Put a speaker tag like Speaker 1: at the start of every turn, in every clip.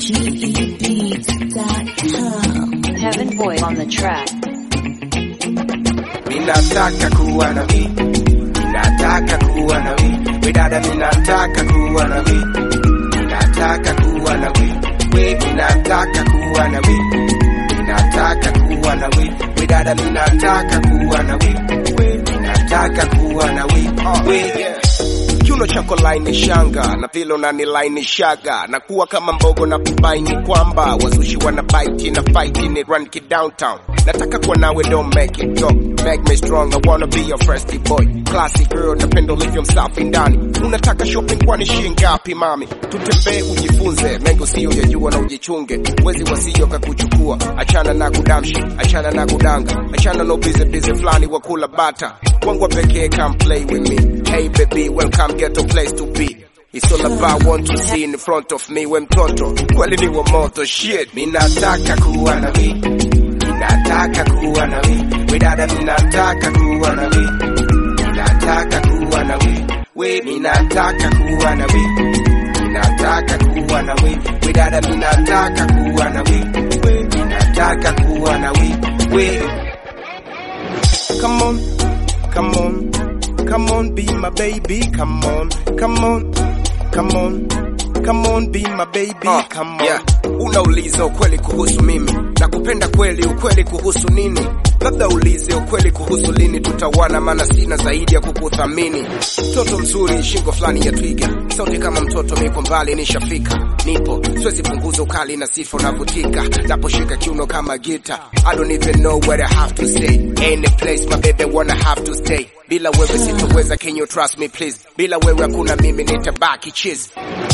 Speaker 1: GEBeats.com.
Speaker 2: Heaven Boy on the track.
Speaker 3: Ninataka kuwa na we, ninataka kuwa na we, we dada, ninataka kuwa na we, ninataka kuwa na we, we ninataka kuwa na we, ninataka kuwa na we, we dada, ninataka kuwa na we, we ninataka kuwa na we, we yeah. Kiuno chako laini shanga na vile unanilainishaga na kuwa kama mbogo na kubaini kwamba wazushi wana bite na fight ni run ki downtown nataka kuwa nawe don't make it go make me strong I wanna be your first boy classy girl napenda ulivyo msafi ndani unataka shopping kwani shilingi ngapi mami tutembee ujifunze mengi usiyoyajua na ujichunge wezi wasio kakuchukua achana na kudamshi achana na kudanga achana no busy busy flani wa kula bata wangu pekee come play with me hey baby welcome get a place to be It's all about want to see in front of me we mtoto kweli ni wa moto shit minataka kuwa na we minataka kuwa na we we dada minataka kuwa na we minataka kuwa na we we minataka kuwa na we minataka kuwa na we we dada minataka kuwa na we we minataka kuwa na we we come on come on come on be my baby come on come on come on come on be my baby uh, come on yeah. unauliza ukweli kuhusu mimi na kupenda kweli ukweli kuhusu nini labda ulize ukweli kuhusu lini tutawana maana sina zaidi ya kukuthamini mtoto mzuri shingo fulani ya twiga sauti kama mtoto miko mbali nishafika nipo siwezi punguza ukali na sifa unavutika naposhika kiuno kama gita I don't even know where I have to stay any place my baby wanna have to stay bila wewe sitoweza can you trust me please bila wewe hakuna mimi nitabaki cheese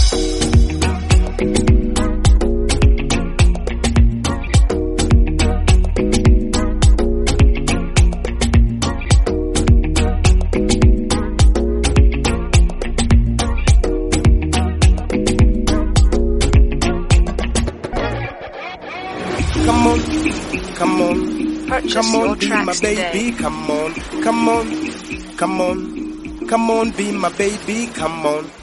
Speaker 3: Come on, come on,
Speaker 2: Purchase
Speaker 3: come
Speaker 2: your
Speaker 3: on, be my
Speaker 2: tracks
Speaker 3: baby.
Speaker 2: today.
Speaker 3: Come on, come on, come on, come on, be my baby. Come on,